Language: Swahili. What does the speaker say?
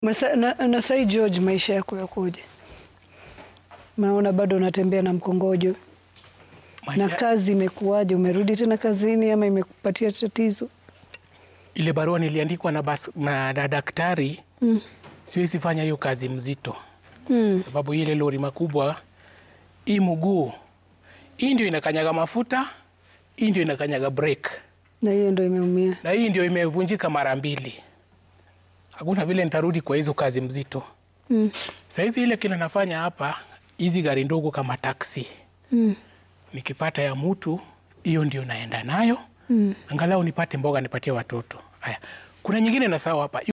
Masa, na, na sai George, maisha yako yakoje? Naona bado unatembea na mkongojo na Maisha- kazi imekuwaje? Umerudi tena kazini ama imekupatia tatizo? ile barua niliandikwa na, bas, na, na daktari Mm. siwezi fanya hiyo kazi mzito Mm. sababu ile lori makubwa hii mguu hii ndio inakanyaga mafuta hii ndio inakanyaga brake Na hiyo ndo imeumia. na hii ndio imevunjika mara mbili hakuna vile nitarudi kwa hizo kazi mzito Mm. sahizi ile kile nafanya hapa hizi gari ndogo kama taksi Mm. nikipata ya mtu hiyo ndio naenda nayo Mm. angalau nipate mboga nipatie watoto haya kuna nyingine nasahau hapa